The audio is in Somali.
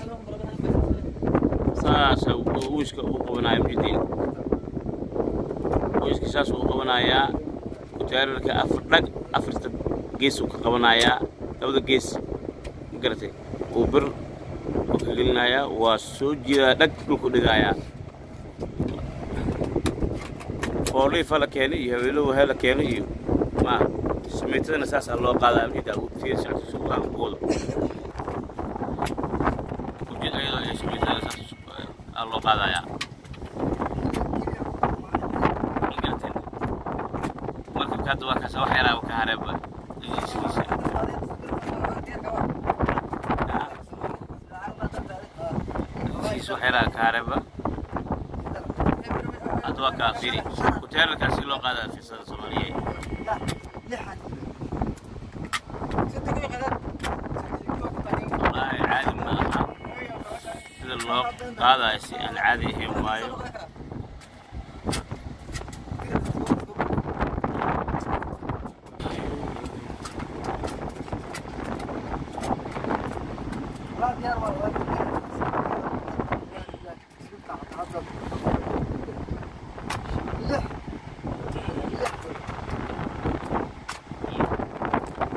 saasa wiiska u qabanaya muxidiin wiiska saas u qabanayaa kutaararka afar dhag afarta gees uu ka qabanayaa labada gees ma garatay uu bir uu ka gelinayaa waa soo jiidaa dhag dhulku dhigayaa fooliifa la keenay iyo habeelow he la keenay iyo ma samaytadana saasaa loo qaadaa muxidaa fiir socodka suuqaan ku wado ujeed ayadoo ay samaytada saas aa loo qaadayaa ma garateen markabka hadda waa kaasa wax yaraa ka hareeba iskiisa iskiisa wax yaraa ka hareeba hadda waa kaa fiiri kuteerarkaasi loo qaadaa fiirsada soomaaliyeed wallaahi caadi ma aha sida loo qaadayo si aan caadi ahayn waayo